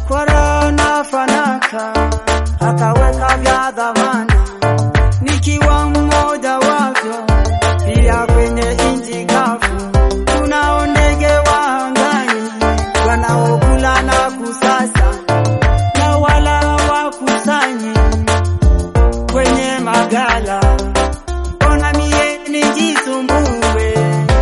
kwa raha na fanaka, akaweka vya dhamana, nikiwa mmoja wavyo, pia kwenye nchi kavu tunao ndege wa angani wanaokula na kusasa na wala hawakusanyi kwenye magala. Ona mie nijisumbue,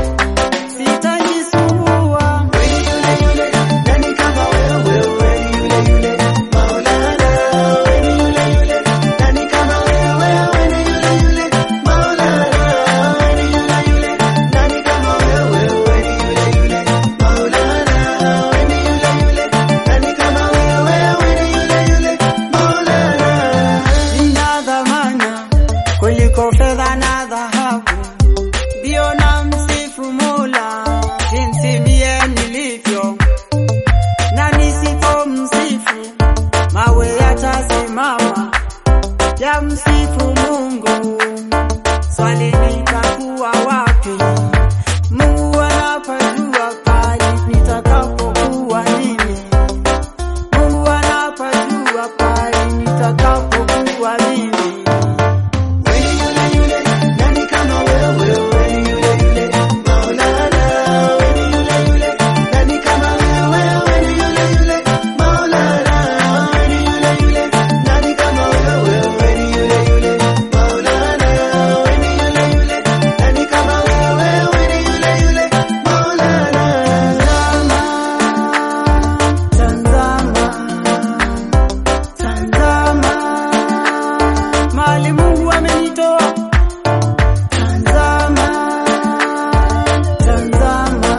sitajisumbua. Nani kama wewe, wewe ni yule yule Maulana, wewe ni yule yule. Nani kama wewe, wewe ni yule yule Maulana, wewe ni yule yule. Nani kama wewe, wewe ni yule yule Maulana, wewe ni yule yule. Nani kama wewe, wewe ni yule yule Maulana. Nina dhamana kuliko fedha na dhahabu, ndio na msifu Mola jinsi mie nilivyo, na nisipo msifu mawe yatasimama ya msifu Mungu. Swali nitakuwa wapi? Mungu anapajua pali nitakapokuwa mimi. Mungu anapajua pali nitakapokuwa mimi. Wewe ni yule yule, nani kama wewe, wewe ni yule yule Maulana, wewe ni yule yule. Nani kama wewe, wewe ni yule yule Maulana, wewe ni yule yule. Nani kama wewe, wewe ni yule yule Maulana, wewe ni yule yule. Nani kama wewe, wewe ni yule yule Maulana. Tazama, tazama, mahali Mungu amenitoa. Tazama, tazama,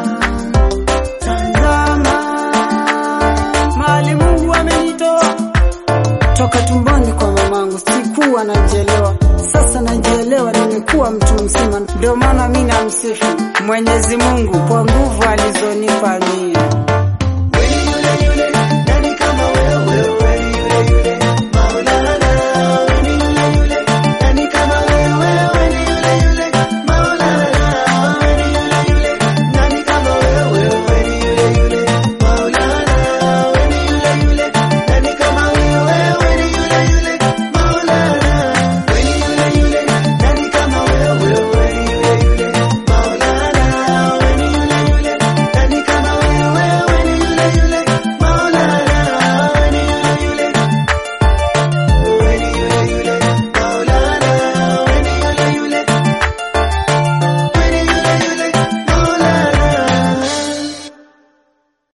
tazama, mahali Mungu amenitoa. Toka tumboni kwa mamangu sikuwa najielewa, sasa najielewa, nimekuwa mtu mzima. Ndio maana mimi namsifu Mwenyezi Mungu kwa nguvu alizonipa mie.